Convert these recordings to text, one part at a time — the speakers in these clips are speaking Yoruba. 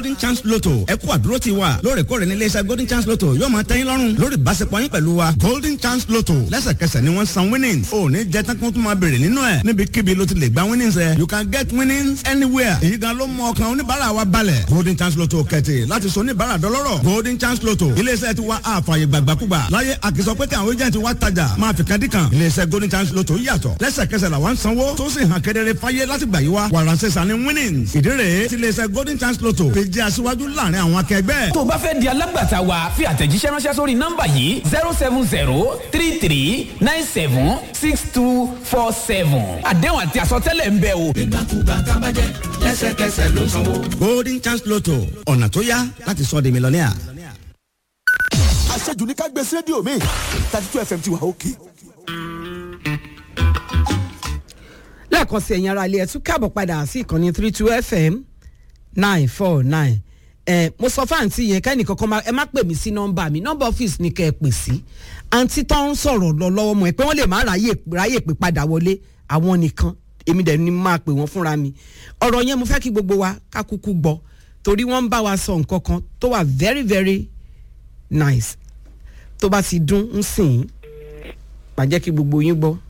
golden chance lotto ẹ kú àdúró ti wa lóòrèkóòrè ní iléeṣẹ́ golden chance lotto yóò máa tẹ́yìn lọ́rùn lórí ìbáṣepọ̀ yín pẹ̀lú wa golden chance lotto lẹ́sẹ̀kẹsẹ̀ ni wọ́n san winnings ò ní jẹ́ tán kí wọ́n tún máa béèrè nínú ẹ̀ níbikíbi ló ti lè gba winnings ẹ̀ you can get winnings anywhere èyí gan ló mú ọkàn oníbàárà wa balẹ̀ golden chance lotto kẹ̀tì láti sọ oníbàárà dọlọ́rọ̀ golden chance lotto iléeṣẹ́ ti wa àfààyè gbàgbàkúgbà láyé àkìsọ pé kí àwọn agent wa tajà máa fi kadìkan iléeṣẹ́ golden chance lotto yàtọ̀ lẹ́sẹ̀kẹsẹ̀ làwọn sanwó tó sì hàn kedere fáyé láti gbà yí wa wàràǹsẹ̀sà ni winnings ìdí rèé ti iléeṣẹ́ golden chance lotto fi jẹ́ aṣíwájú láàrin àwọn akẹgbẹ́. tó o bá fẹ́ di alágbàtà wa fi àtẹ̀jíṣẹ́ ránṣẹ́ sórí nọ́mbà yìí zero seven zero three three nine seven six two four seven àdéhùn àti àsọtẹ́lẹ̀ ń bẹ o. ìgbàkúgbà tábàjẹ́ lẹ́sẹ̀kẹsẹ̀ ló sanwó. golden chance lotto ọ̀nà tó yá láti sọ di mílíọ̀nìà. àṣejù ní ká gbé sí rédíò mi thirty two fm ti wà òkè. lẹ́ẹ̀kan sí ẹ̀yin ara ilé ẹ̀ tún káàbọ̀ padà sí ìkànnì three two fm nine four nine ẹ mo sọ fún àǹtí yẹn kẹ́ni kankan máa ẹ má pè mí sí nọ́mbà mi nọ́mbà ọ́fíìsì ni kẹ́ ẹ pè sí àǹtí tó ń sọ̀rọ̀ lọ lọ́wọ́ mọ̀ ẹ pé wọ́n lè má ráyè ráyè pé padà wọlé àwọn nìkan èmi dẹ̀ ni máa pè wọ́n fúnra mi ọ̀rọ̀ yẹn mo fẹ́ kí gbogbo wa ká kúkú gbọ́ torí wọ́n ń bá wa sọ nǹkan kan tó wà very very nice tó bá ti dún ń sìn má jẹ́ kí gbogbo yín gbọ́.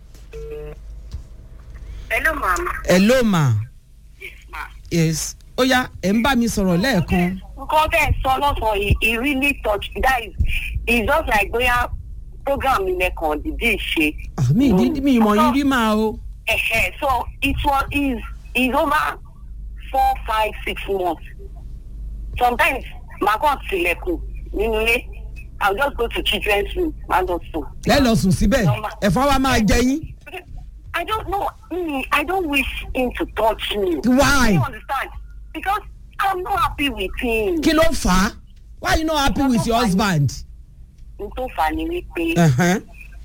Hello, ma'am. hello ma Yes, ma'am. yes ó yá ẹ̀ ń bá mi sọ̀rọ̀ lẹ́ẹ̀kan. nǹkan bẹ́ẹ̀ sọ lọ́sàn-án yìí he really touch that is it's just like bóyá program ilẹ̀ kan dìde ṣe. Ah, mi ìdí mi ìmọ̀ yín rí máa o. Ẹ̀hẹ̀, so it was is is over four five six months sometimes màá kàn tilẹ̀kùn nínú ilé i will just go to children's room and lọ sùn. ẹ lọ sùn síbẹ̀ ẹ̀fọn wa máa jẹ yín. I don't know. Mm, I don't wish him to touch me. Why? You understand? Because I'm not happy with him. kí ló fà á why you no happy with your husband. n tó fà ní wípé Uh-huh.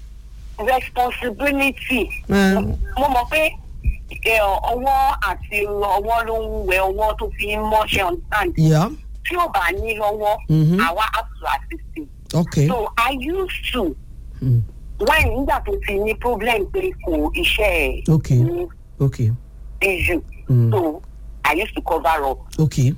responsibility Eh. mo mọ̀ pé ẹ, ọwọ́ àti ọwọ́ ló ń wẹ ọwọ́ tó fi ń mọ́ṣẹ́ understand Yeah. tí ò bá ní lọ́wọ́ Mhm. àwa have to assist him okay. so I used to Mm. when nígbà tó ti ní problem pé kò iṣẹ́ ẹ̀ Okay. ní okay. issue Mm. so I used to cover up okay.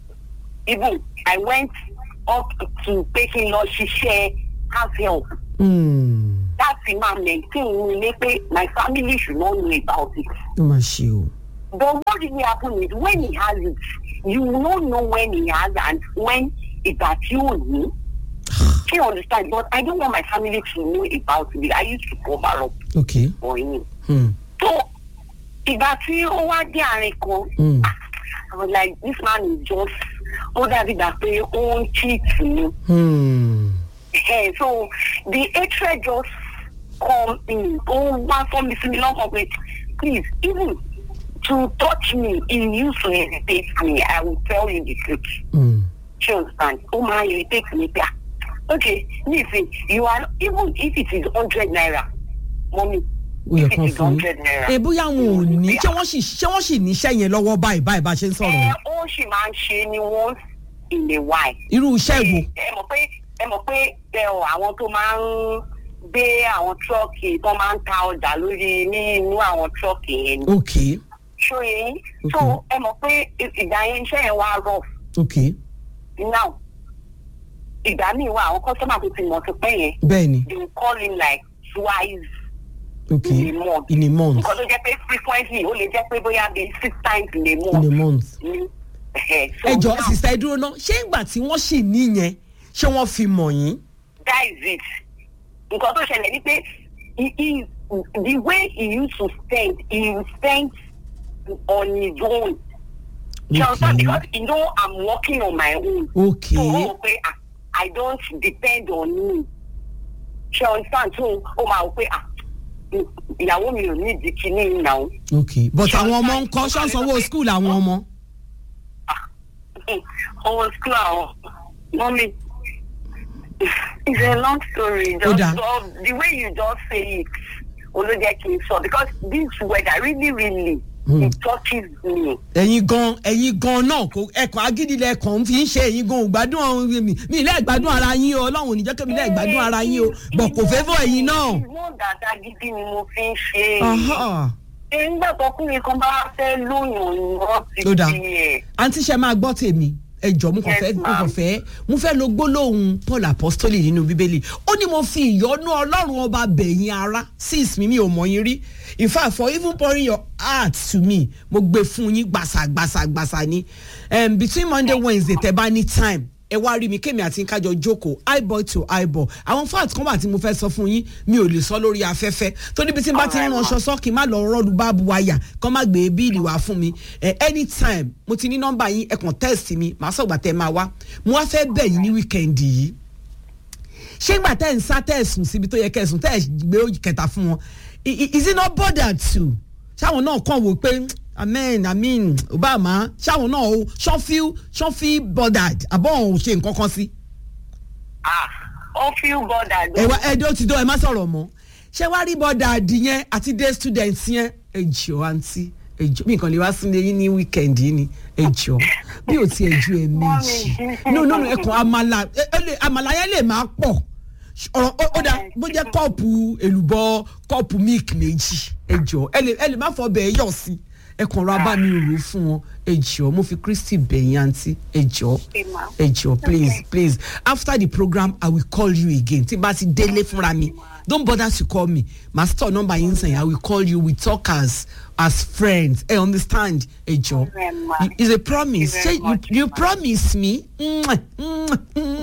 even I went up to pé kí n lọ ṣiṣẹ́ house help Mm. láti máa maintain ilé pé my family should not know about it. ó máa ṣe o. But what really happen is when he has it, you will not know when he has and when ìgbà tí ò ní. She understand but I don't want my family to know about it. I used to cover up okay. for him. Hmm. So ìgbà tí ó wá dé àárín kan, Hmm. I was like this man is just ó dàbí gbà pé ó ń cheat me. Hmm. Eh, so the hatred just come in. Oh, one for me, me long of it. Please, even to touch me, he used to irritate me. I will tell you the truth. Hmm. She understand. Oh my, irritate me. Yeah. Okay, listen, you are even if it is hundred naira, mommy. ó yẹ If kán it is fún hundred yín. naira. ẹ bóyá wọn ò ní ṣé wọ́n sì ṣé wọ́n sì níṣẹ́ yẹn lọ́wọ́ báyìí báyìí bá a ṣe ń sọ̀rọ̀ Ẹ yìí. ó sì máa ń ṣe ni once in a while. irú iṣẹ́ wo. ẹ mọ̀ pé ẹ mọ̀ pé ẹ ọ̀ àwọn tó máa ń gbé àwọn tírọ́ọ̀kì tó máa ń ta ọjà lórí ní inú àwọn tírọ́ọ̀kì yẹn ni. okay. ṣóye yín so ẹ mọ̀ pé ìgbà yẹn iṣẹ́ yẹn wá rough okay. now ìgbà míì wà àwọn kọ́sọ́mà tó ti mọ̀ ti pẹ́ yẹn bẹ́ẹ̀ni they will call him like twice okay. in a month. in a month. nǹkan tó jẹ́ pé frequently ó lè jẹ́ pé bóyá bíi six times in a in month. a month. ní ẹ̀hẹ̀. So ẹ jọ now, sista ẹ dúró náà ṣé ìgbà tí wọ́n sì ní yẹn ṣé wọ́n fi mọ̀ yín. that is it nǹkan tó ṣẹlẹ̀ ni pé he he the way he used to spend he spend on his own. Ṣé o sọ Okay. because you know I'm working on my own. Okay. So ó mọ̀ pé ah, I don't depend on me. Ṣé o understand so ó máa wò pé ah ìyàwó mi ò ní ìdí kíní ìnáwó. okay but àwọn ọmọ ń kọ́ ṣọ́nsanwó school àwọn ọmọ. ọmọ school àwọn mọ́mí it's a long story Ó just dáa. so the way you just say it olójẹ́ kì í sọ because this weather really really Hmm. it touches me. ẹ̀yin gan ẹ̀yin gan náà kò ẹ̀kọ́ agídílẹ̀ kan fi ń ṣe ẹ̀yin gan ò gbádùn ọ̀hún mi mi ilé ìgbádùn ara yín o ọlọ́run ò ní jẹ́ kí mi ilé ìgbádùn ara yín o bọ̀ kò fẹ́ fọ́ ẹ̀yin náà. ìwọ̀n dáadáa gidi ni mo fi ń ṣe. Aha. nígbà tọkùnrin kan bá fẹ́ lóyún ìwọ́n ti Ó dáa. di ẹ̀. àǹtí ṣe máa gbọ́ tèmi ẹ jọ mo kàn Yes, fẹ́ mo ma'am. kàn fẹ́ mo fẹ́ lo gbólóhùn paul apostoli nínú bíbélì ó ní mo fi ìyọ́nú ọlọ́run ọba bẹ̀yìn ara sis mi mi ò mọ̀ yín rí in fact for even pouring your heart to me mo gbé fún yín gbàsà gbàsà gbàsà ni um, between monday wednesday tẹ bá ní time ẹ wá rí mi kémi àti kájọ jókòó eyeball to eyeball àwọn fact kan wà tí mo fẹ́ sọ fún yín mi ò lè sọ lórí afẹ́fẹ́ tó níbi tí n bá ti ń ránṣọ sọ kí n má lọ rọ́ọ̀lù báàbù wáyà kán má gbé bíìlì wá fún mi ẹ anytime mo ti ní nọ́mbà yín ẹ kàn text mi màá sọ̀gbà tẹ́ máa wá mo wá fẹ́ bẹ̀ yín ní wíkẹ́ndì yìí ṣé ìgbà tẹ́ ń sá tẹ́ ẹ̀ sùn síbi tó yẹ kẹ́ ẹ̀ sùn tẹ́ ẹ̀ gbé òjì kẹta fún wọn I- i- is it not bothered to ṣáwọn náà kàn wò pé amen amen obama ṣáwọn náà ó ṣọ́ feel ṣọ́ feel bothered àbọ̀ ò ṣe nǹkan kan sí. ah ó feel bothered. ẹ wá ẹ dé ó ti dán ẹ má sọ̀rọ̀ mọ́ ṣé wàá rí bothered yẹn àti day student yẹn ẹ jọ àǹtí ẹ jọ bí nǹkan lè wá sílé yín ní weekend yìí ni ẹ jọ bí ò tiẹ̀ ju ẹ méjì no no no ẹ kàn àmàlà ẹ ẹ lè àmàlà yẹn lè máa pọ̀ ọ̀rọ̀ ó- ó dà bó jẹ́ kọ́ọ̀pù èlùbọ́ kọ́ọ̀pù milk méjì ẹ jọ ẹ lè ẹ lè má fọ bẹ́ẹ̀ yọ̀ sí ẹ kàn ra bá mi rò fún wọn ẹ jọ mo fi kristi bẹ̀yìn àǹtí ẹ jọ Okay, ma'am. ẹ jọ please Okay. please after the program i will call you again tí n bá ti délé fúnra mi don't bother to call me ma store number yín sẹ́yìn i will call you we talk as as friends ẹ understand ẹ jọ Very much. it's a promise Thank you very ṣé you much, you ma'am. promise me Mwah, mwah,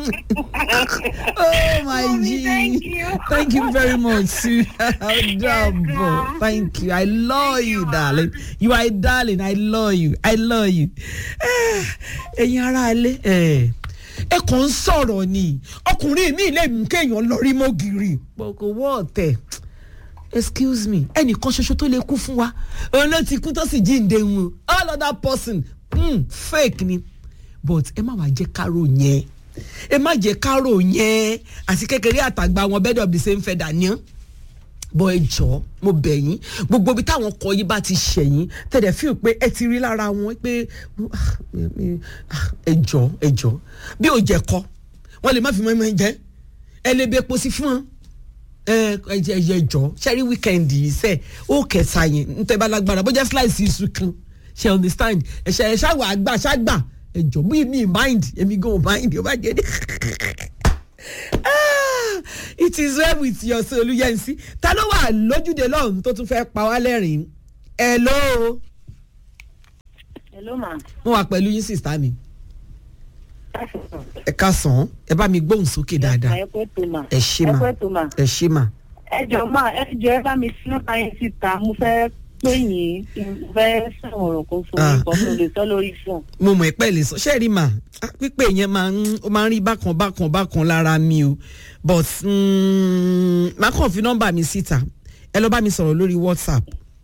mwah. oh my Mommy, g thank you. thank you very much sue double ma'am. thank you i love Thank you you, ma'am. darling you are a darling i love you i love you Eh, ẹ̀yin ará ilé ẹ̀ ẹ kàn ń sọ̀rọ̀ ni ọkùnrin mi lè mú kéèyàn lọ rí mọ́gìrì kò wọ́ ọ̀tẹ̀ excuse me ẹnìkan ṣoṣo tó lè kú fún wa òun ló ti kú tó sì jíǹde wọn all other person mm, fake ni but ẹ má wàá jẹ́ kárò yẹn ẹ má jẹ́ kárò yẹn àti kékeré àtàgbà wọn bed of the same feather ni bọ́ ẹ jọ mo bẹ̀ yín gbogbo ibi táwọn kọ yín bá ti ṣẹ̀yìn tẹ̀lé fíìl pé ẹ ti rí lára wọn pé ah, ah, ẹ jọ ẹ jọ bí ò jẹ kọ wọn lè má fi mọ́ ẹ jẹ ẹ lè bẹ epo sí fún wọn ẹ ẹ jẹ ẹ jọ ṣẹ́rí wíkẹ́ndì yìí sẹ́ ó kẹta yẹn ntẹ́ bá lágbára bó jẹ́ slice iṣu kan ṣe understand ẹ ṣe ẹ ṣàwọ̀ àgbà ṣàgbà ẹ jọ bí mi mind èmi gan ò mind ó bá jẹ ní. Ah, it is well with your soul olùyẹnsí ta ló wà lójúde lọ́hùn tó tún fẹ́ pa wá lẹ́rìn-ín hello hello ma. mo wà pẹ̀lú yín sista mi ẹ ká sàn án ẹ bá mi gbóhùn sókè dáadáa ẹ pẹ́ tó ma. ẹ ṣé mà ẹ pẹ́ tó ma. ẹ ṣé mà ẹ jọ máa ẹ jọ ẹ bá mi sí nọ́mbà yẹn síta mo fẹ́ pé yín kí n fẹ́ sọ̀rọ̀ kan fún Ah. mi kan mo lè sọ lórí fún. mo mọ̀ ẹ́ lè sọ ṣé rí mà á, pípé yẹn máa ń ó máa ń rí bákan bákan bákan lára mi o but mm, má kàn fi nọ́mbà mi síta ẹ lọ bá mi sọ̀rọ̀ lórí whatsapp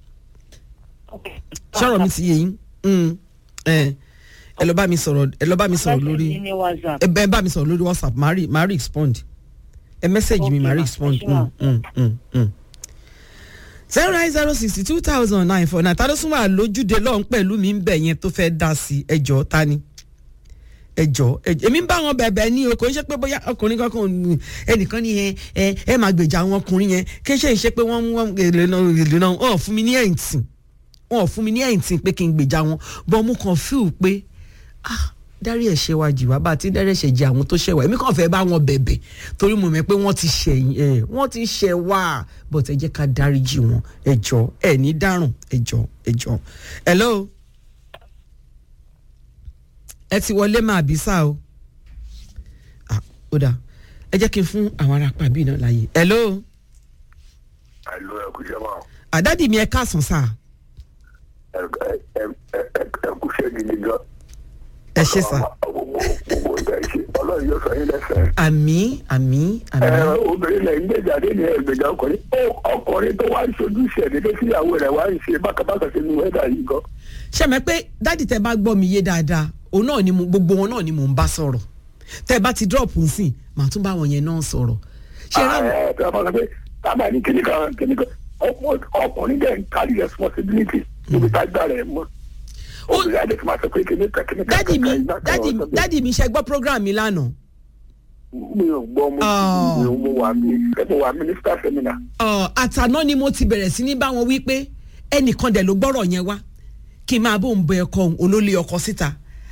ṣọ́rọ̀ mi ti yé yín Mm, ẹ ẹ lọ bá mi sọ̀rọ̀ ẹ lọ bá mi sọ̀rọ̀ lórí ní whatsapp. ẹ bẹ bá mi sọ̀rọ̀ lórí whatsapp màá rí màá rí respond ẹ message mi Okay, màá rí ma. respond Ẹ ṣé, ma. Mm, mm, mm. zero nine zero sixty two thousand nine four nine ta ló sún wà lójúde lọ́hún pẹ̀lú mi ń bẹ̀ yẹn tó fẹ́ dá sí ẹjọ́ ta ni ẹjọ́ ẹjọ́ èmi ń bá wọn bẹ̀bẹ̀ ní o kò ń ṣe pé bóyá ọkùnrin kankan ò ní- ẹnìkan ní ẹ ẹ ẹ máa gbèjà àwọn ọkùnrin yẹn kí ṣe ń ṣe pé wọ́n wọ́n èlé náà èlé náà ọ̀ fún mi ní ẹ̀ǹtì wọn ò fún mi ní ẹ̀ǹtì pé kí n gbèjà wọn bọ́n mo kàn fíù pé ah dárí ẹ̀ṣẹ̀ wa jì wá bá a ti dárí ẹ̀ṣẹ̀ jì àwọn tó ṣẹ̀ wá èmi kàn fẹ́ bá wọn bẹ̀bẹ̀ torí mo mọ̀ pé wọ́n ti ṣẹ̀yìn ẹ̀ wọ́n ti ṣẹ̀ wá but ẹ jẹ́ ká dáríjì wọn ẹ jọ ẹ ní dárùn ẹ jọ ẹ jọ hello ẹ ti wọlé máa bí sá o ah ó dà ẹ jẹ́ kí n fún àwọn ará pàbí náà láàyè hello àìlú ẹkùṣẹ́ máa àdádì mi ẹ káàsán sáà ẹkùṣẹ́ gidi gan. ẹ ṣe sá gbogbo gbogbo ìgbà ìṣe ọlọ́run yóò sọ yín lẹ́sẹ̀. àmì àmì ẹ àmì obìnrin lẹ̀ ń gbèjáde ní ẹgbẹ̀jà ọkùnrin ó ọkùnrin tó wá ń ṣojú ìṣẹ̀lẹ̀ tó síyàwó rẹ̀ wá ń ṣe bákàbákà sínú wẹ́dà yìí gan. ṣe mọ̀ pé dádì tẹ bá gbọ́ mi yé dáadáa òun náà ni mo gbogbo wọn náà ni mò ń bá sọ̀rọ̀ tẹ bá ti drop nsìn màá tún bá wọn yẹn náà sọ̀rọ̀ ṣe rà mí ẹ tí a bá sọ pé tábà ní kíní kan kíní kan ọkùnrin ọkùnrin dẹ̀ ń kárí responsibility níbi tá a gbà rẹ̀ mọ́. Ó- obìnrin adé tí máa sọ pé kíní kan kíní kan dádì mi kankan, ìgbà kan dádì ọ̀sán bẹ́ẹ̀. dádì mi ṣe gbọ́ program mi lánàá mi ò gbọ́ mo Oh. mi ò mo wà mí mo wà minister seminar. Ọ̀, àtàná ni mo ti bẹ̀rẹ̀ sí ní bá wọn wí pé ẹnìkan dẹ̀ ló gbọ́rọ̀ yẹn wá kí n máa bóun bọ ẹ̀kọ́ òun olólè ọkọ síta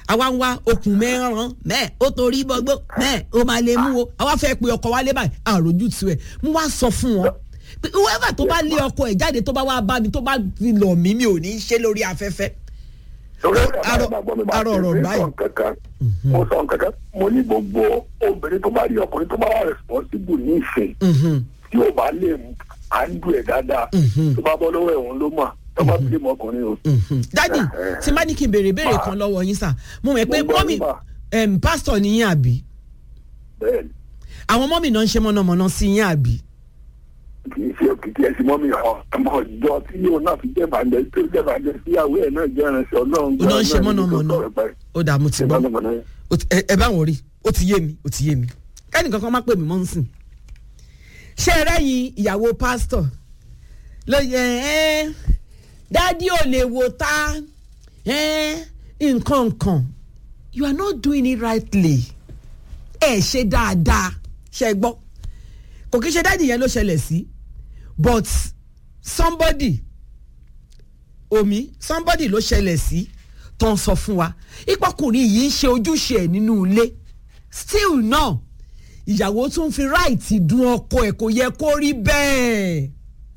àwa ń wá okùn mẹ́ràn mẹ́ẹ̀ ó torí gbogbo mẹ́ẹ̀ ó máa lè mú o àwa fẹ́ pe ọkọ wálé báyìí àròjù tu ẹ̀ mo wá sọ fún wọn pé whoever tó bá lé ọkọ ẹ̀ jáde tó bá wá bá mi tó bá fi lọ̀ mí mi ò ní í ṣe lórí afẹ́fẹ́ torí Arọ- arọ ọ̀rọ̀ báyìí. sọ kankan mo sọ kankan mo ní gbogbo obìnrin tó bá rí ọkùnrin tó bá wà responsible ní ìfẹ́ tí ó bá lè àndú ẹ̀ dáadáa tó bá bọ́ lọ́wọ́ ẹ̀wọ̀n ló mọ̀ tó bá bí ọkùnrin o. dádì tí má ní kí n béèrè béèrè kan lọ́wọ́ yín sà mo mọ̀ pé Mo gbọ́ mọ́mì nípa. em, pásítọ̀ ni yín àbí bẹ́ẹ̀ni àwọn mọ́mì náà ń ṣe mọ̀nàmọ́ná sí yín àbí kì í ṣe òkìkí ẹ̀sìn mọ́mí ọmọ ìjọ tí yóò náà fi jẹ́ bàjẹ́ tó jẹ́ bàjẹ́ síyàwó ẹ̀ náà jẹ́ ìrìnsẹ̀ ọlọ́run. ó náà ń ṣe mọ̀nàmọ́ná ó dà mo ti ṣe gbọ́ mọ̀nàmọ́ná. Ó ti- ẹ ẹ bá wọn rí ó ti yé mi ó ti yé mi kẹ́ni kankan má pè mí mọ́ ń sìn ṣé ẹ rẹ́yìn ìyàwó pásítọ̀ ló yẹ ẹ́ dádì ò lè wò tá ẹ́ nǹkan nǹkan you are not doing it rightly ẹ ṣe dáadáa ṣe gbọ́ kò kí ṣe dádì yẹn ló ṣẹlẹ̀ sí but somebody omi somebody ló ṣẹlẹ̀ sí tó ń sọ fún wa ìpọkùnrin yìí ń ṣe ojúṣe ẹ̀ nínú ilé still náà ìyàwó tún fi ráìtì dun ọkọ ẹ̀ kò yẹ kó rí bẹ́ẹ̀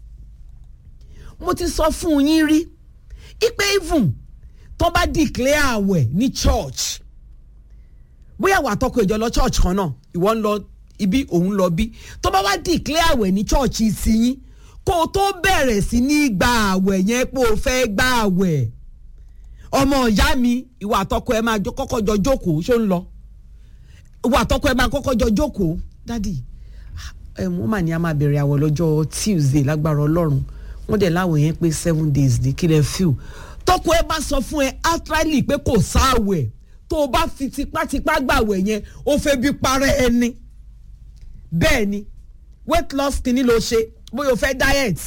mo ti sọ fún yín rí ipe even tó bá declare àwẹ̀ ní church bóyá wà tọkọ ìjọ lọ church kan náà ìwọ ń lọ ibi òun lọ bí tó bá wá declare àwẹ̀ ní church sí yín kó o tó bẹ̀rẹ̀ sí ní gba àwẹ̀ yẹn pé o fẹ́ gba àwẹ̀ ọmọ ìyá mi ìwà àtọkọ ẹ máa jọ- kọ́kọ́ jọ jókòó ṣó ń lọ ìwà àtọkọ ẹ máa kọ́kọ́ jọ jókòó dádì ẹ wọ́n mà ní a máa bẹ̀rẹ̀ àwẹ̀ lọ́jọ́ tuesday lágbára ọlọ́run wọ́n dẹ̀ láwẹ̀ yẹn pé seven days ní kílẹ̀ fíw tọkọ ẹ bá sọ fún ẹ outrightly pé kò sáwẹ̀ tó o bá fi tipátipá gbàwẹ̀ yẹn ó fẹ́ bí parẹ́ ẹni bẹ́ẹ̀ ni weight loss kìíní ló ṣe bóyá o fẹ́ diet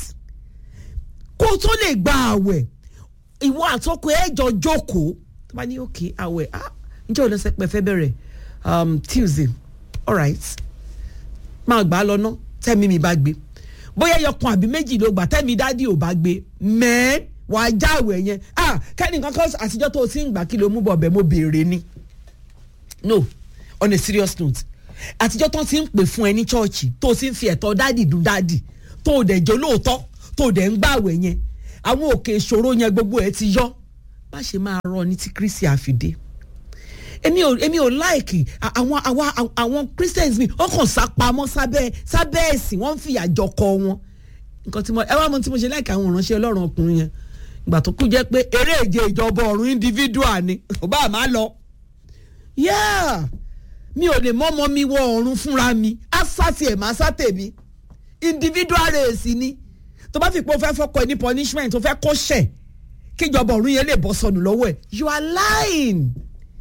kó o tó lè gba àwẹ̀ ìwọ àtọkọ ẹ jọ jókòó tó bá ní òkè àwẹ̀ ah ǹjẹ́ òun lọ́sẹ̀ pẹ́ fẹ́ bẹ̀rẹ̀ um, tuesday alright máa gbà á lọ ná tẹ́mi mi bá gbé bóyá ẹyọkan àbí méjì ló gbà tẹ́mi dádì ò bá gbé mẹ́ẹ́ wàá já àwẹ̀ yẹn ah kẹ́nìkan kan àtijọ́ tó o ti ń gbà kí ló mú bọ̀ bẹ́ẹ̀ mo béèrè ni no on a serious note àtijọ́ tó ti ń pè fún ẹ ní chọ́ọ̀chì tó o ti ń fi ẹ̀tọ́ dádì dùn dádì tó o dẹ̀ jó lóòótọ́ tó o dẹ̀ ń gbàwẹ̀ yẹn àwọn òkè ìṣòro yẹn gbogbo ẹ ti yọ má ṣe máa rọ ní tí kristi àfìdé èmi ò èmi ò láìkì à- àwọn àwa àwọn christians mi wọn kàn sá pamọ́ sábẹ́ sábẹ́ ẹ̀sìn wọ́n ń fìyà jọkọ wọn nǹkan tí mo ẹ wá mọ tí mo ṣe láìka àwọn ìránṣẹ́ ọlọ́run ọkùnrin yẹn ìgbà tó kú jẹ́ pé eré ìje ìjọba ọ̀run individual ni kò bá má lọ yeah mi ò lè mọ́mọ́ mi wọ ọ̀run fúnra mi á sá tiẹ̀ má sá tèmi individual race ni tó bá fi pé o fẹ́ fọkọ ẹ ní punishment o fẹ́ kó ṣẹ̀ kíjọba ọ̀run yẹn lè bọ́ sọnù lọ́wọ́ ẹ̀ you are lying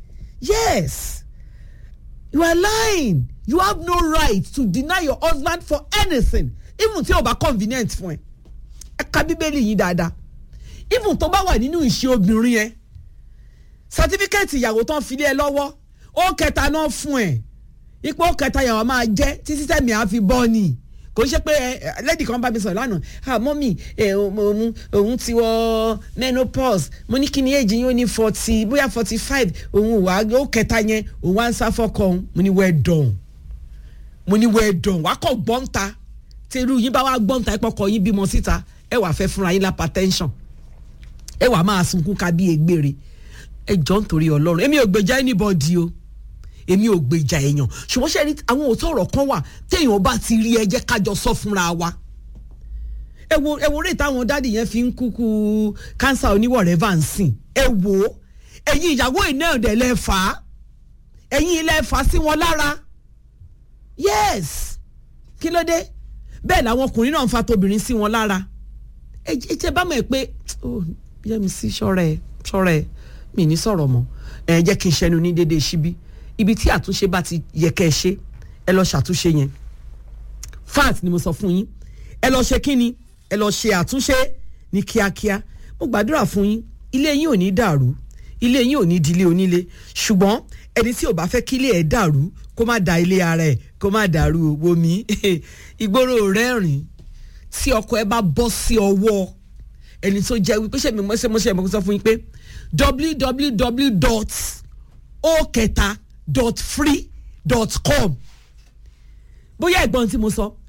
yes you are lying you have no right to deny your husband for anything even tí o bá convenient fún ẹ ẹ ka bíbélì yìí dáadáa even tó bá wà nínú ìṣe obìnrin yẹn certificate ìyàwó tán fi lé ẹ lọ́wọ́ ó kẹta náà fún ẹ ipò ó kẹta yàrá máa jẹ́ títí tẹ̀mí á fi bọ́ ni kò ṣe pé ẹ lẹ́dí kan bá mi sọ̀rọ̀ lánàá ah mọ́mì ẹ òun òun ti wọ menopause mo ní kí ni èjì yín ó ní forty bóyá forty five òun wà ó kẹta yẹn òun wá ń sá fọ́kọ òun mo ní well done mo ní well done wàá kọ̀ gbọ́ǹta tí irú yín bá wá gbọ́ǹta ìpọkọ̀ yín bímọ síta ẹ wàá fẹ́ fúnra yín lápá tension ẹ wàá máa sunkún ká bí egbére ẹ jọ ń torí ọlọ́run èmi ò gbèjà anybody o èmi ò gbèjà èèyàn ṣùgbọ́n ṣe rí àwọn òótọ́ ọ̀rọ̀ kan wà téèyàn bá ti rí ẹ jẹ́ kájọ sọ fúnra wa ẹ wo ẹ wo rèé táwọn dáàdì yẹn fi ń kúkú kánsà oníwọ̀rẹ́fà ń sìn ẹ wò ó ẹ̀yin ìyàwó iná ọ̀dẹ̀ lẹ́ fà á ẹ̀yin ilẹ̀ fà á sí wọn lára yes kí ló dé bẹ́ẹ̀ làwọn ọkùnrin náà ń fa tobìnrin sí wọn lára ẹ jẹ́ bá mọ̀ ẹ́ pé oh yẹ́mi sí ṣọ́ra ẹ̀ ṣọ́ra ẹ̀ mi ní sọ̀rọ̀ mọ́ ẹ jẹ́ kí n ṣẹnu ní déédéé síbí ibi tí àtúnṣe bá ti yẹ kẹ́ ẹ ṣe ẹ lọ ṣàtúnṣe yẹn fat ni mo sọ fún yín ẹ lọ ṣe kí ni ẹ lọ ṣe àtúnṣe ní kíákíá mo gbàdúrà fún yín ilé yín ò ní dàrú ilé yín ò ní di ilé onílé ṣùgbọ́n ẹni tí ò bá fẹ́ kí ilé ẹ̀ dàrú kó má da ilé ara ẹ̀ kó má dàrú owó mi ìgboro rẹ́rìn tí ọkọ ẹ bá bọ́ sí ọwọ́ ẹni tó jẹ́ wípé ṣe mi mọ́ ṣe mo ṣe mo sọ fún yín pé www dot o kẹta dot free dot com bóyá ẹ̀gbọ́n tí mo sọ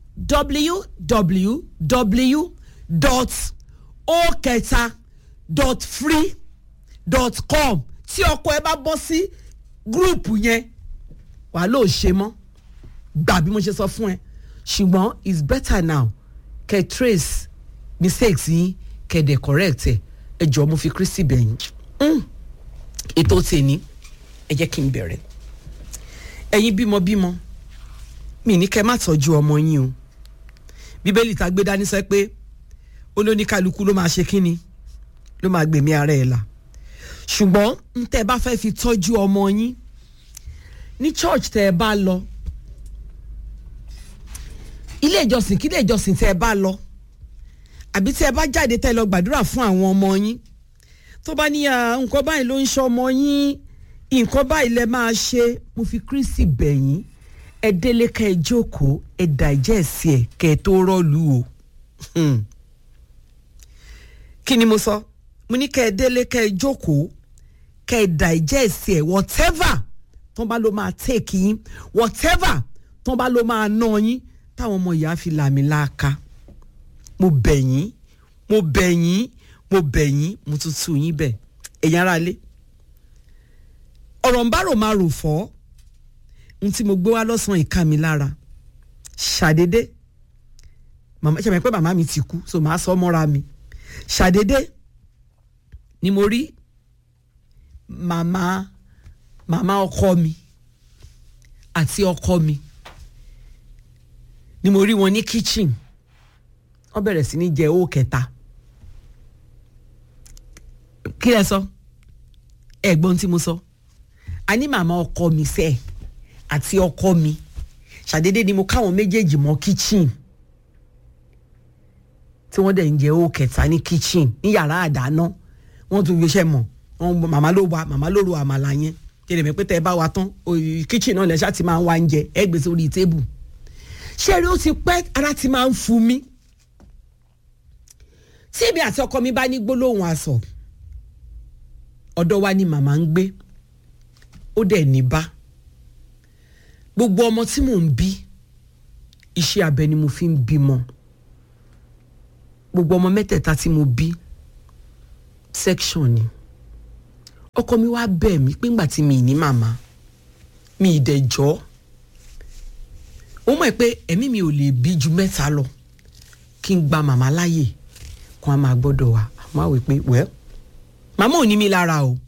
www dot o kẹta dot free dot com tí ọkọ ẹ bá bọ́ sí gúrùpù yẹn wàá lóò ṣe mọ́ gbà bí mo ṣe sọ fún ẹ ṣùgbọ́n it's better now kẹ́ trace mistakes yín kẹ́ dẹ̀ correct ẹ ẹ jọ̀ọ́ mo fi Kristi bẹ̀yìn Mm. ètò tèmi ẹ jẹ́ kí n bẹ̀rẹ̀ ẹ̀yin bímọbímọ mi ní kẹ́ má tọ́jú ọmọ yín o bíbélì tá a gbé dání sọ pé olóníkálukú ló máa ṣe kínni ló máa gbèmí ara ẹ̀ là ṣùgbọ́n n tẹ́ ẹ bá fẹ́ fi tọ́jú ọmọ yín ní church tẹ́ ẹ bá lọ ilé ìjọsìn kí ilé ìjọsìn tẹ́ ẹ bá lọ àbí tẹ́ ẹ bá jáde tẹ́ ẹ lọ gbàdúrà fún àwọn ọmọ yín tó bá ní à, nǹkan báyìí ló ń ṣe ọmọ yín nǹkan báyìí lẹ máa ṣe mo fi Kristi bẹ̀yìn ẹ délé ká ẹ jókòó ẹ dàjẹ́sì ẹ kẹ́ ẹ tó rọ́ọ̀lù o Hmm. kí ni mo sọ mo ní kẹ́ ẹ délé ká ẹ jókòó kẹ́ ẹ dàjẹ́sì ẹ whatever tó bá ló máa take yín whatever tó bá ló máa ná yín táwọn ọmọ ìyá fi làmì láàka mo bẹ̀ yín mo bẹ̀ yín mo bẹ̀ yín mo tún tú yín bẹ̀ ẹ̀yin ará ilé ọ̀rọ̀ ń bá rò máa rò fọ́ n tí mo gbé wá lọ́sàn-án ìka mi lára ṣàdédé màmá ṣe mọ̀ pé màmá mi ti kú so màá sọ mọ́ra mi ṣàdédé ni mo rí màmá màmá ọkọ mi àti ọkọ mi ni mo rí wọn ní kitchen wọ́n bẹ̀rẹ̀ sí ní jẹ owó kẹta kí lẹ sọ ẹ̀gbọ́n tí mo sọ a ní màmá ọkọ mi sẹ àti ọkọ mi ṣàdédé ni mo káwọn méjèèjì mọ́ kitchen tí wọ́n dẹ̀ ń jẹ owó kẹta ní kitchen ní yàrá àdáná wọ́n tún gbéṣẹ́ mọ̀ wọ́n màmá ló wa màmá ló ro àmàlà yẹn kí lè mọ̀ pé tẹ́ ẹ bá wa tán òyì kitchen náà lẹ́sà ti máa ń wá oúnjẹ ẹ gbé sórí tébù ṣé eré ó ti pẹ́ ara ti máa ń fu mi tí èmi àti ọkọ mi bá ní gbólóhùn aṣọ ọ̀dọ̀ wa ni màmá ń gbé ó dẹ̀ ní bá gbogbo ọmọ tí mò ń bí iṣẹ́ abẹ ni mo fi ń bímọ gbogbo ọmọ mẹ́tẹ̀ẹ̀ta tí mo bí section ni ọkọ mi wá bẹ̀ mí pé ńgbà tí mi ì ní màmá mi ì dẹ̀ jọ́ ó mọ̀ pé ẹ̀mí mi ò lè bí ju mẹ́ta lọ kí n gba màmá láàyè kan á máa gbọ́dọ̀ wá àmọ́ àwẹ̀ pé wẹ́ẹ́ màmá ò ní mi lára o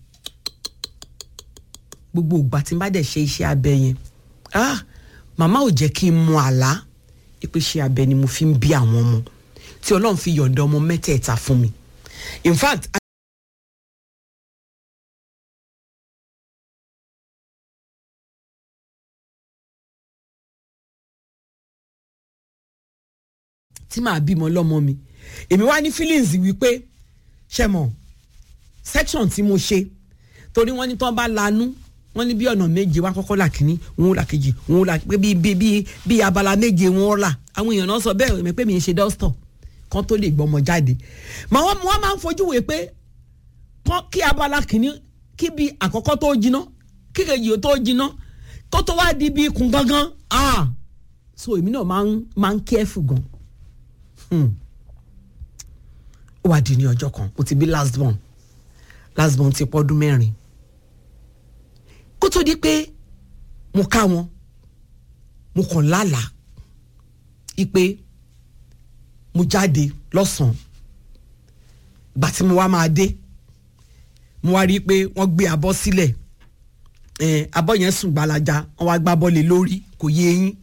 gbogbo ìgbà tí n bá dẹ̀ ṣe iṣẹ́ abẹ yẹn ah màmá ò jẹ́ kí n mọ àlá pé iṣẹ́ abẹ ni mo fi ń bí àwọn ọmọ tí ọlọ́run fi yọ̀ǹda ọmọ mẹ́tẹ̀ẹ̀ta fún mi in fact tí màá bímọ lọ́mọ mi èmi wá ní feelings wípé ṣe mọ̀ section tí mo ṣe torí wọ́n ní tán bá lanú wọ́n ní bí ọ̀nà méje wá kọ́kọ́ là kínní wọn ò là kejì wọn ò là pé bí bí bí bí abala méje wọn ò là àwọn èèyàn náà sọ bẹ́ẹ̀ èmi pé mi ń ṣe dọ́stọ̀ kan tó lè gbọ́mọ jáde mà wọ́n wọ́n máa ń fojú wèé pé kán kí abala kínní kí bí àkọ́kọ́ tó jiná kí kejì tó jiná kó tó wá di bí ikùn gangan ah so èmi náà máa ń máa ń careful gan ó wá di ní ọjọ́ kan mo ti bí last born last born ti pọ́dún mẹ́rin kó tó di pé mo ká wọn mo kàn lálàá ipe mo jáde lọ́sàn-án ìgbà tí mo wá máa dé mo wá rí i pé wọ́n gbé abọ́ sílẹ̀ eh, abọ́ yẹn sùn gbalaja wọ́n wá gbá bọ́ọ̀lì lórí kò yé eyín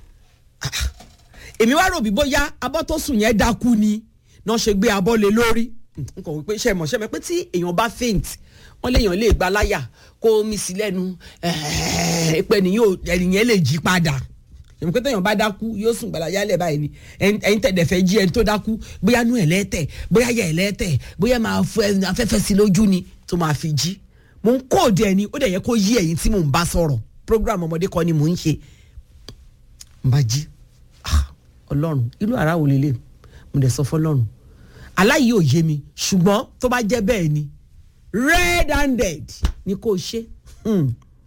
èmi wá rò bí bóyá abọ́ tó sùn yẹn dákú ni náà ṣe gbé abọ́ lé lórí n kò wípé ṣe mọ̀ ṣe mọ̀ pé tí èèyàn bá faint wọ́n léèyàn lè gba láyà kó mi sí lẹ́nu pé ẹnìyẹn lè jí padà èmi pé téèyàn bá dákú yóò sùn gbàláyà lẹ̀ báyìí ni ẹ̀yin tẹ̀dẹ̀ fẹ́ jí ẹni tó dákú bóyá nú ẹ̀ lẹ́tẹ̀ bóyá yẹ ẹ̀ lẹ́tẹ̀ bóyá máa fọ afẹ́fẹ́ sí lójú ni tó máa fi jí mo ń kóòdù ẹni ó dẹ̀ yẹ kó yí ẹ̀yin tí mò ń bá sọ̀rọ̀ program ọmọdé kọ́ ni mò ń ṣe n bá jí ọlọ́run ìlú ara wò lélẹ̀ mo dẹ̀ sọ fọlọ́run aláyìí ò yé mi ṣùgbọ́n tó bá jẹ́ bẹ́ẹ̀ ni red handed ni kò ṣe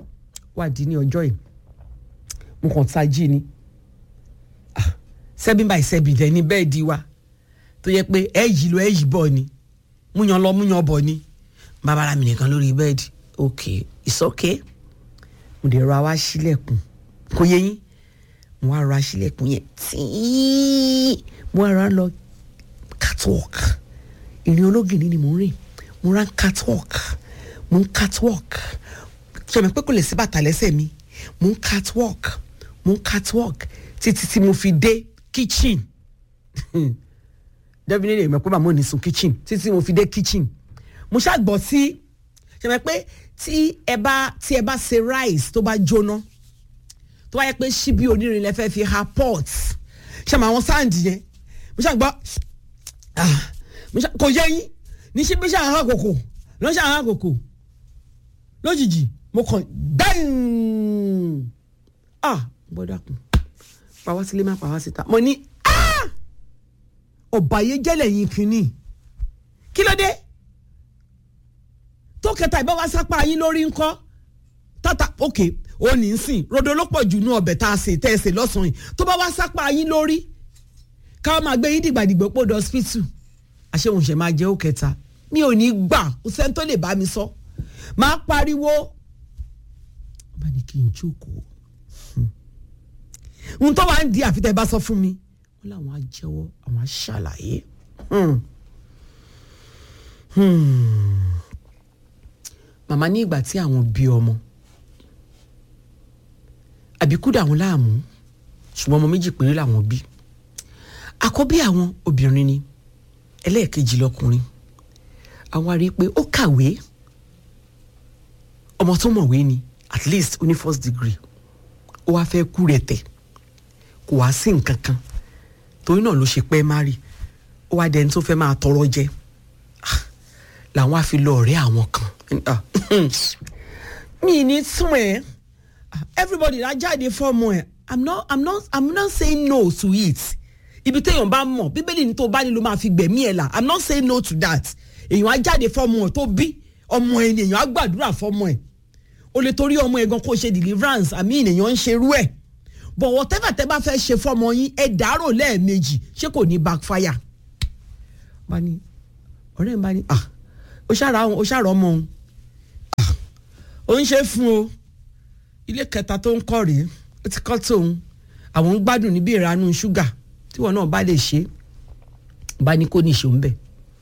wà dín ní ọjọ́ yìí mo kàn ta jí ni Ah, seven by seven dẹ̀ ní bẹ́ẹ̀dì wa tó yẹ pé ẹ yìí lọ ẹ yìí bọ̀ ni múyan lọ múyan bọ̀ ni bàbá mi nìkan lórí bẹ́ẹ̀dì ok it's okay mo dẹ̀ rọ àwa sílẹ̀kùn kò yẹ yín mo wá rọ àṣìlẹ̀kùn yẹn tíì mo wá rọ lọ catwalk ìrìn ológìnní ni mo ń rìn mo ra catwalk mo ń catwalk ṣẹ̀mẹ̀ pé kò lè sí bàtà lẹ́sẹ̀ mi mo ń catwalk mo ń catwalk títí tí mo fi dé kitchen definitely èmi pé màmá ò ní sun kitchen títí tí mo fi dé kitchen mo ṣàgbọ́ sí ṣẹ̀mẹ̀ pé tí ẹ bá tí ẹ bá ṣe rice tó bá jóná tó bá yẹ pé ṣíbí onírin lẹ fẹ́ fi ha pot ṣàmì àwọn sáǹdì yẹn mo ṣàgbọ́ ah, mo ṣà- kò yẹ yín ní ṣíbí ṣàhán àkókò ló ń ṣàhán àkókò lójijì mo kàn gbẹ́ǹ ah gbọ́dọ̀ kù pàwọ́ sílé má pàwọ́ síta mo ní ah ọ̀bàyéjẹ́lẹ̀ yín kínní kí ló dé tó kẹta ìbá wa sápá yín lórí ńkọ́ tata ok ó ní í sìn rodo ló pọ̀ jù nú ọbẹ̀ tá a sè tẹ́ ẹ sè lọ́sàn-án yìí tó bá wá sápá yín lórí káwọn máa gbé yín dìgbàdìgbò pò dé hospital àṣehùn ṣe máa jẹ́ ó kẹta mi ò ní gbà kò sẹ́ni tó lè bá mi sọ máa pariwo bá ní kí n jókòó ohun tó wà ń di àfitẹ́ bá sọ fún mi wọ́n láwọn á jẹ́wọ́ àwọn á ṣàlàyé. Hmm. Hmm. màmá ní ìgbà tí àwọn bí ọmọ àbíkú dà wọ́n láàmú ṣùgbọ́n ọmọ méjì péré làwọn bí àkọ́bí àwọn obìnrin ni ẹlẹ́ẹ̀kejì lọkùnrin àwa rí i pé ó kàwé ọmọ tó mọ̀wé ni at least ó ní first degree ó wáá fẹ́ kú rẹ̀ tẹ̀ kò wá sí nǹkan kan torí náà ló ṣe pẹ́ mari ó wá dẹni tó fẹ́ máa tọrọ jẹ Ah, làwọn á fi lọ ọ̀rẹ́ àwọn kan Ah, mi ní tún ẹ̀ everybody la jáde fọ́ọ̀mù ẹ̀ i'm not i'm not i'm not saying no to it ibi téèyàn bá mọ̀ bíbélì ní tó bá nílò máa fi gbẹ̀mí ẹ̀ là i'm not saying no to that èèyàn á jáde fọ́ọ̀mù ẹ̀ tó bí ọmọ ẹ̀ ni èèyàn á gbàdúrà fọ́ọ̀mù ẹ̀ o lè torí ọmọ ẹ̀ gan kó ṣe deliverance àmì èèyàn ń ṣerú ẹ̀ but whatever tẹ́ bá fẹ́ ṣe fọ́ọ̀mù yín ẹ dàárò lẹ́ẹ̀mejì ṣé kò ní backfire bá ní ọ̀rẹ́ mi bá ní ah ó ṣàrà ó ṣàrà ọmọ òun ah ó ń ṣe é fún o ilé kẹta tó ń kọ́ rèé ó ti kọ́ tóun àwọn ń gbádùn níbi ìranú ṣúgà tíwọ náà bá lè ṣe é bá ní kó ní ìṣó ń bẹ̀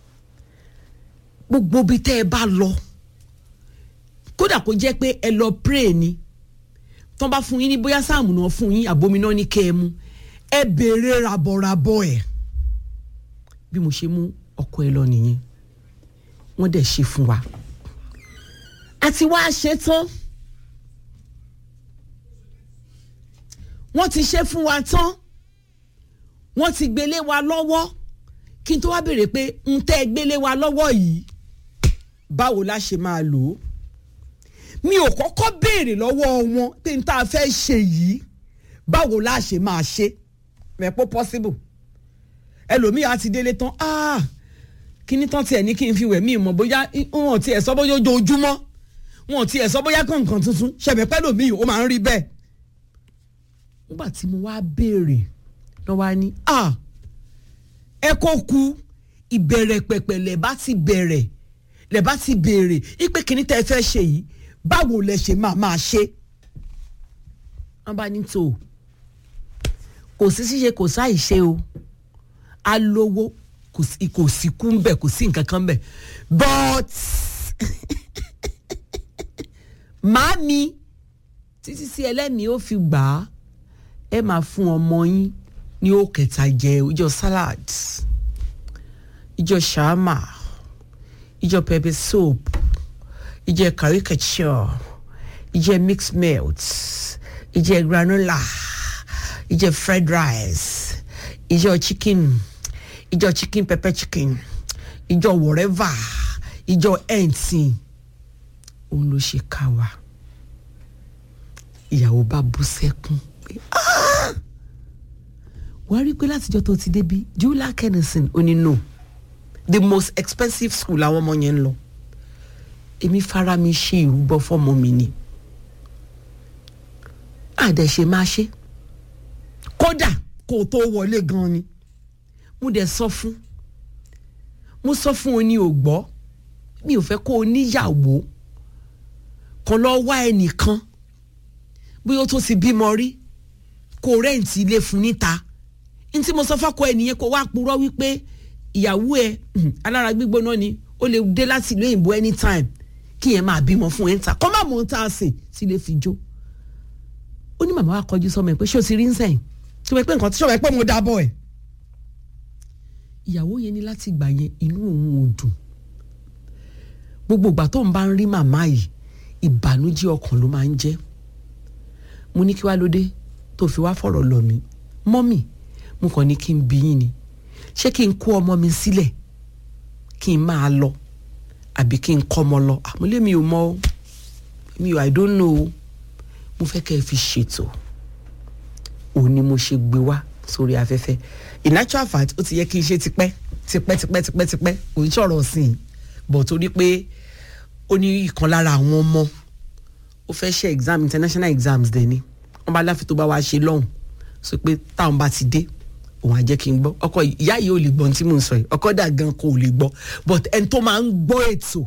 gbogbo bí tẹ́ ẹ bá lọ kódà kó jẹ́ pé ẹ lọ pray ni tán bá fún yín ní bóyá sáàmù náà fún yín àbominá ní kẹ́ ẹ mú ẹ béèrè rabọ̀rabọ̀ ẹ̀ bí mo ṣe mú ọkọ ẹ lọ nìyẹn wọ́n dẹ̀ ṣe fún wa àti wá ṣe tán wọ́n ti ṣe fún wa tán wọ́n ti gbélé wa lọ́wọ́ kí n tó wá béèrè pé n tẹ́ gbélé wa lọ́wọ́ yìí báwo la ṣe máa lò ó mi ò kọ́kọ́ béèrè lọ́wọ́ wọn pé n tá a fẹ́ ṣe yìí báwo la ṣe máa ṣe mẹ́pọ̀ possible ẹlòmíì á ti délé tán ah kíní tán tiẹ̀ ní kí n fi wẹ̀ mí mọ̀ bóyá wọn ò tiẹ̀ sọ bóyá ojoojúmọ́ wọn ò tiẹ̀ sọ bóyá kọ̀ọ̀kan tuntun ṣẹ̀bẹ̀ pẹ́ lòmíì ó máa ń rí bẹ́ẹ̀ nígbà tí mo wá béèrè lọ́ wá ní ah ẹ kó ku ìbẹ̀rẹ̀ pẹ̀pẹ̀ lẹ̀ bá ti bẹ̀rẹ̀ lẹ̀ bá ti béèrè ipe kíní tẹ́ ẹ fẹ́ ṣe yìí báwo lẹ ṣe máa máa ṣe wọ́n bá ní tó kò sí ṣíṣe kò sáì ṣe o alówó kò sí kò sí kú ń bẹ̀ kò sí nǹkan kan ń bẹ̀ but màámi títí sí ẹlẹ́mìí ó fi gbà á ẹ máa fún ọmọ yín ní ó kẹta jẹ ìjọ salad ìjọ shawarma ìjọ pepper soup ìjọ caricature ìjọ mixed melt ìjọ granola ìjọ fried rice ìjọ chicken ìjọ chicken pepper chicken ìjọ whatever ìjọ ẹ̀ǹtì òun ló ṣe ká wa ìyàwó bá bú sẹ́kún pé "Ah!" wàá rí i pé látijọ́ tó ti débi julia kennison ó ní no the most expensive school làwọn ọmọ yẹn ń lọ èmi fara mi ṣe ìrúbọ fọmọ mi ni àdẹ̀ ṣe máa ṣe kódà kó o tó wọlé gan ni mo dẹ̀ sọ fún mo sọ fún o ní o gbọ́ mi ò fẹ́ kó o níyàwó kan lọ wá ẹnìkan bóyá ó tó ti bímọ rí kó o rẹ́ǹtì ilé fún níta n tí mo sọ fọ́kọ ẹnìyẹn kó wá purọ́ wípé ìyàwó ẹ alára gbígbóná ni ó lè dé láti ìlú òyìnbó anytime kí yẹn máa bímọ fún ẹ ń ta kọ́ máa mọ̀ ń ta àsè tí lè fi jó ó ní màmá wa kọjú sọmọ ẹ pé ṣé o ti rí ń sẹ́yìn tí wọ́n pẹ́ nǹkan tí ṣọ́wọ́ ẹ pé mo dábọ̀ ẹ̀ ìyàwó yẹn ní láti gbà yẹn inú òun ò dùn gbogbo ìgbà tó ń bá ń rí màmá yìí ìbànújẹ́ ọkàn ló máa ń jẹ́ mo ní kí wá lóde tó fi wá fọ̀rọ̀ lọ mí mọ́mì mo kàn ní kí n bí yín ni ṣé kí n kó ọmọ mi sílẹ̀ kí n máa lọ àbí kí n kọ́ ọmọ lọ àmúlé mi ò mọ o mi ò i don't know o mo fẹ́ kẹ́ ẹ fi ṣètò òun ni mo ṣe gbé wá sórí afẹ́fẹ́ in actual fact ó ti yẹ kí n ṣe tipẹ́ tipẹ́ tipẹ́ tipẹ́ tipẹ́ kò ń sọ̀rọ̀ sí i bọ̀ torí pé ó ní ìkan lára àwọn ọmọ ó fẹ́ ṣe exam international exams dẹ̀ ni wọ́n bá láfi tó bá wá ṣe lọ́hùn sọ pé táwọn bá ti dé òun á jẹ́ kí n gbọ́ ọkọ ìyá yìí ò lè gbọ́ ohun tí mò ń sọ yìí ọkọ dà gan kò lè gbọ́ but ẹni tó máa ń gbọ́ ètò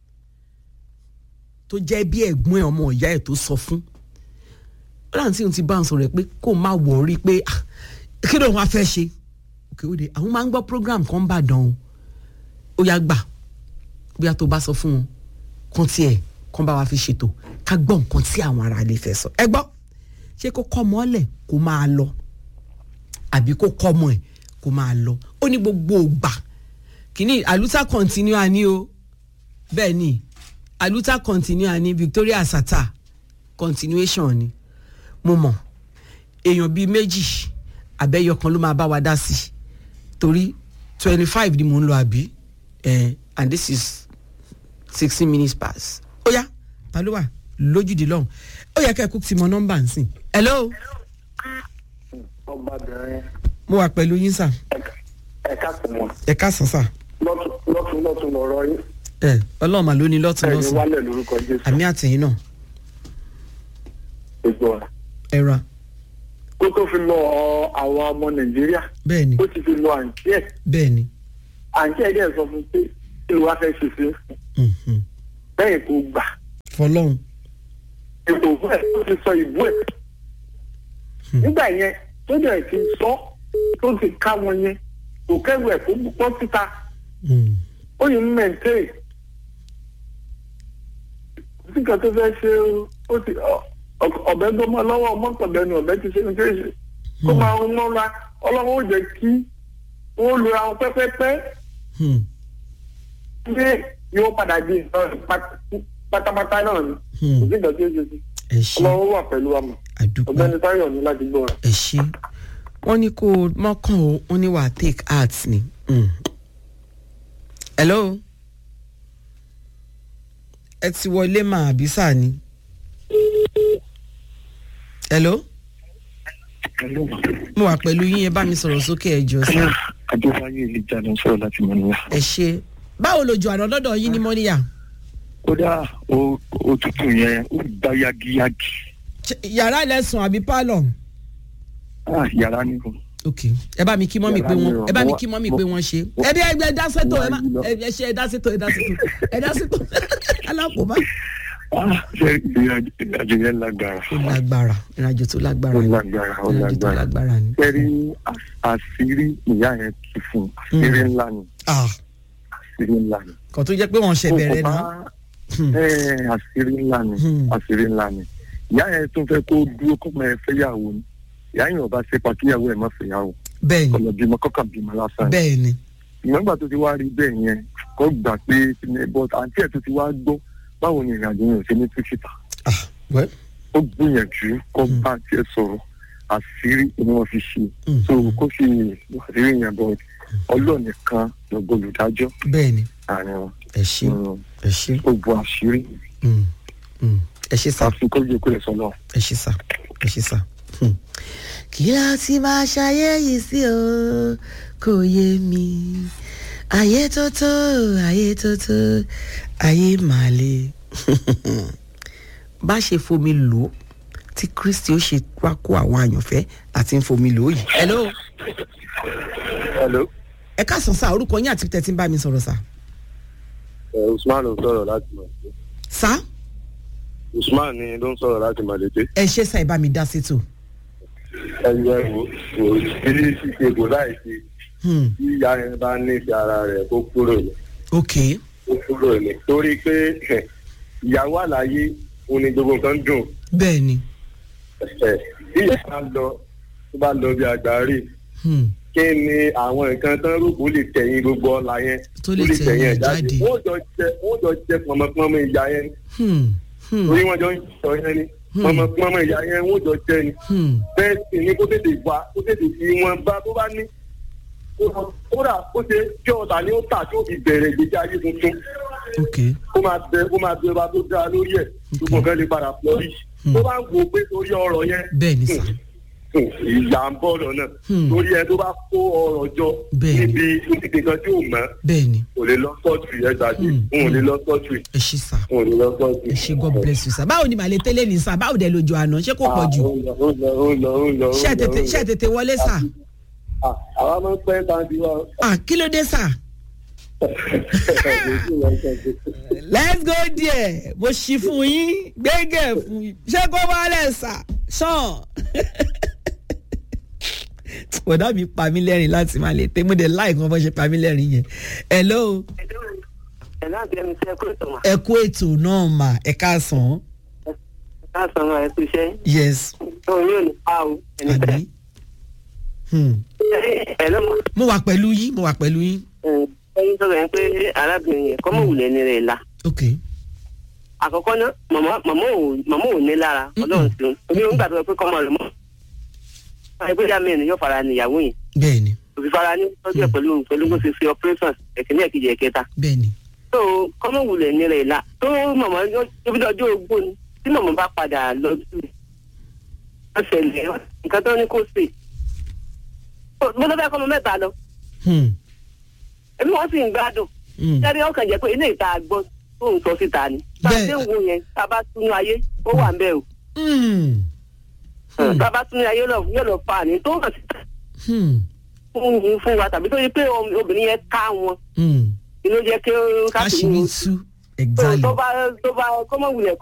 tó jẹ́ bí ẹ̀gbọ́n ẹ̀ ọmọ ìyá ẹ̀ tó sọ fún láǹtí òun ti bá ń sọ̀rọ̀ ẹ̀ pé kó má wọ̀ọ́rí pé ah, kí ló ń wá fẹ́ ṣe òkè òde àwọn máa ń gbọ́ program kan bá dán o ó yá gbà bóyá tó bá sọ fún wọn kàn tiẹ̀ kàn bá wa fi ṣètò ká gbọ́ nǹkan tí àwọn ará ilé fẹ́ sọ ẹ gbọ́ ṣé kó kọ́ ọmọ ọ̀lẹ̀ kó máa lọ àbí kó kọ́ ọmọ ẹ̀ kó máa lọ ó ní gbogbo ògbà kìíní àlùtà continua ni o bẹ́ẹ̀ ni àlùtà continua ni Victoria Sata continuation ni mo mọ̀ èèyàn bíi méjì àbẹ́yọ kan ló máa bá wa dá sí i torí twenty five ni mò ń lọ àbí eh, and this is sixteen minutes past ó yá ta ló wà lójúde lọ́hùn ó yẹ kẹ́ ẹ kú ti mọ nọ́mbà ń sìn. hello ọbabìnrin mo wà pẹ̀lú yín sà ẹ̀ka kò mọ̀ ẹ káàsán sà lọ́tún lọ́tún lọ́rọ̀ yín ẹ ọlọ́run mà ló ní lọ́tún ẹ̀yin lọ́sàn wálẹ̀ lórúkọ jésù àmì àtẹ̀yìn náà gbogbo ọ̀rọ̀. ẹ ra kó tó fi lọ àwọn ọmọ nàìjíríà bẹ́ẹ̀ ni ó ti fi lọ àǹtí ẹ̀ bẹ́ẹ̀ ni àǹtí ẹ̀ dẹ̀ sọ fún un pé kí ló wá fẹ́ ṣe sí mhm. bẹ́ẹ̀ kó gbà fọlọ́run ètò òfin ẹ̀ tó ti sọ ìbú ẹ̀ nígbà yẹn tó dẹ̀ ti sọ tó ti ká wọn yẹn kò kẹ́rù ẹ̀ kó pọ́ síta Mm. ó yìí ń mẹ̀ntẹ́rì sí kan tó fẹ́ ṣe o, ó ti ọ- ọ- ọ̀bẹ gbọ́mọ lọ́wọ́ mọ́tọ̀bẹ́nu ọ̀bẹ ti ṣe ní kéṣe kó máa ń mọ́ra ọlọ́run ó jẹ́ kí wọ́n lu àwọn pẹ́pẹ́pẹ́ Hmm. ní yóò padà di nǹkan pát- pátápátá náà ni Hmm. kò sí ìgbà tí ó ṣe sí ẹ ṣe ọlọ́run wà pẹ̀lú àmọ́ àdúpẹ́ ọ̀gbẹ́ni táyọ̀ ní láti gbọ́ rẹ̀. ẹ ṣe wọ́n ní kó o mọ́kàn o wọ́n ní wàá take art ni. Mm. hello ẹ ti wọlé mà àbí sáà ni. hello mo wà pẹ̀lú yín ẹ bá mi sọ̀rọ̀ sókè ẹ jọ sí. adéwáyé ìjà ló ń sọ̀rọ̀ láti mọ̀nìyà. ẹ ṣe báwo lójú àná lọ́dọ̀ yín ní mọ́níyà kódà ó- òtútù yẹn ó gbá yagiyagi Ṣé yàrá lẹ́sùn àbí pálọ̀. Ah, yàrá ni o. ok ẹ bá mi kí mọ́mì pé Yàrá mi wọ́n o. ẹ bá mi Mo- kí mọ́mì mo- pé wọ́n ṣe. mo- ẹ bí ẹgbẹ́ dá sétò ẹ má mo wá yí ẹ ṣe ẹ dá sétò ẹ dá sétò ẹ dá sétò alákòóbá. Ah, ṣe ìrìnàjò ìrìnàjò yẹn lágbára ó lágbára ìrìnàjò tó lágbára ó ni lágbára ó ìrìnàjò tó lágbára. lágbára ni. kẹ́rí àṣírí ìyá yẹn ti fún un àṣírí ńlá ni Ah, àṣírí ńlá ni. kò tó jẹ́ pé wọ́n ṣe bẹ̀rẹ̀ Kò náà. bá- ẹ àṣírí ńlá ni Hmm. àṣírí ńlá ni ìyá yẹn tún fẹ́ kó dúró kó máa fẹ́ yàwó ni ìyá yẹn ò bá ṣe pàkíyàwó ẹ̀ má fẹ́ yàwó bẹ́ẹ̀ ni kọlọ̀ bímọ kọ́kàn bímọ lásán ni. bẹ́ẹ̀ ni ìgbàgbà tó ti wá rí bẹ́ẹ̀ yẹn kó gbà pé but àǹtí ẹ̀ tó ti wá gbọ́ báwo ni ìrìnàjò yẹn ò ṣe ní tíṣítà ah well ó gbìyànjú kó bá àǹtí ẹ̀ sọ̀rọ̀ àṣírí ni wọ́n fi ṣe Mm. so kó fi àṣírí yẹn bọ̀ ọlọ́ọ̀nìkan lọ́gbọ́ olùdájọ́ bẹ́ẹ̀ ni àárín wọn ẹ ṣe Mm. ẹ ṣe ó bu àṣírí Mm, mm. ẹ ṣe sá àfi kó yẹ kó lè sọ náà. ẹ ṣe sá ẹ ṣe sá. Hmm. kí la ti máa ṣayé yìí sí o kò yé mi ayé tó tó ayé tó tó ayé màá le bá ṣe fomi lò ó tí kristi ó ṣe wá kó àwọn àyànfẹ́ àti ń fomi lò ó yìí. hello hello ẹ káàsán sá orúkọ yín àti tẹ̀sí ń bá mi sọ̀rọ̀ sá. usman ló ń sọ̀rọ̀ láti mọ̀ sá usman ni ló ń sọ̀rọ̀ láti mọ̀ létí. ẹ ṣe sá ẹ bá mi dá sétò. ẹni ẹ wò kò sí ṣíṣe kò láì ṣe Hmm, tí ìyá yẹn bá ní ìfẹ́ ara rẹ̀ kó kúrò ní ok kó kúrò ní torí pé ìyàwó àlàyé òun ni gbogbo nǹkan dùn bẹ́ẹ̀ ni. ẹ̀ bí ìyá bá lọ tó bá lọ bí àgbáre Hmm, kí ni àwọn nǹkan tán rògbò lè tẹ̀yìn gbogbo ọ̀la yẹn Tó lè tẹ̀yìn ẹ̀ jáde. wọ́n jọ jẹ wọ́n jọ jẹ pọ̀mọpọ̀mọ ìyá yẹn hmm, hmm, torí wọ́n jọ ń sọ yẹn ni pọ̀mọpọ̀mọ ìyá yẹn wọ́n jọ jẹ ni hmm. bẹ́ẹ̀ sì ni kó tètè wá kó tètè fi wọn bá tó bá ní kódà kó ṣe kí ọ̀tà ni ó tà tí ó fi bẹ̀rẹ̀ ìgbésí ayé tuntun ok kó máa bẹ kó máa bẹ ọba tó dáa lórí ẹ̀ gbogbo nǹkan lè padà flọ́rí tó bá ń wo pé torí ọ̀rọ̀ yẹn bẹ́ẹ̀ ni sá. ìyá ń bọ̀ lọ́nà Hmm. torí ẹ tó bá kó ọ̀rọ̀ jọ Bẹ́ẹ̀. níbi níbi kan tí ò mọ̀ bẹ́ẹ̀ ni kò lè lọ sọ́ọ̀tù yẹn gbàgbé Hmm. n ò lè lọ sọ́ọ̀tù ẹ ṣe sá n ò lè lọ sọ́ọ̀tù. ẹ ṣe god bless you sá báwo ni màlẹ tẹ́lẹ̀ ní sá báwo dẹ̀ lójú àná ṣé kò pọ̀ jù ó lọ ó lọ ó lọ ó lọ. ṣé ẹ tètè ṣé ẹ tètè wọlé sá Ah, àwa máa ń pẹ́ tàbí wa. ah kí ló dé sá. let's go there mo ṣí fún yín gbẹ́gẹ́ fún yín ṣé kó bá lẹ̀ sà sàn. bọ̀dá mi pa mí lẹ́rìn láti máa lè tẹ́ mo dẹ̀ láì kan bó ṣe pa mí lẹ́rìn yẹn. hello ẹ̀ náà bí ẹni tẹ́ kó ìtàn wá. ẹ kú ètò náà mà ẹ káàsán. káàsán máa ẹ kú iṣẹ́ yes òun yóò ní pa o ẹni tẹ́. àbí. Hmm. ẹ lọ́mọ mo wà pẹ̀lú yín mo wà pẹ̀lú yín. ẹyin sọ̀rọ̀ yẹn pé arábìnrin yẹn kọ́mọ̀ wulẹ̀ ní rẹ̀ la. ok àkọ́kọ́ náà màmá màmá ò màmá ò ní lára ọlọ́run sí un omi ò ń gbàdúrà pé kọ́mọ rẹ̀ mọ́. ẹgbẹ́ ìyá mi yóò fara ní ìyàwó yẹn bẹ́ẹ̀ ni òfin fara ní tọ́jú ẹ̀ pẹ̀lú pẹ̀lú bó ṣe ṣe operation ẹ̀kíní ẹ̀kejì ẹ̀kẹta. bẹ́ẹ̀ ni. tó kọ́mọ̀ wulẹ̀ ní rẹ̀ la tó màmá tóbi lọ́jọ́ ogbó ni tí màmá bá padà lọ sí i. wọ́n ṣẹlẹ̀ nǹkan tó ní kó ṣe. mo tó fẹ́ kọ́ ọmọ mẹ́ta lọ Hmm. ẹbí wọ́n sì ń gbádùn Hmm. jáde ọkàn jẹ́ pé ilé ìta gbọ́ tó ń sọ síta ni. bá a Bẹ́ẹ̀. ṣe ń wo yẹn tá a bá túnú ayé ó wà ń bẹ́ẹ̀ o. Hmm. Hmm. tá a bá túnú ayé lọ- yóò lọ fa àní tó hàn síta Hmm. fún yín fún wa tàbí tó yẹ pé om- obìnrin yẹn ká wọn Hmm. inú jẹ́ kí ó ká káṣírí tú exactly. tó bá tó bá kọ́mọ̀wulẹ̀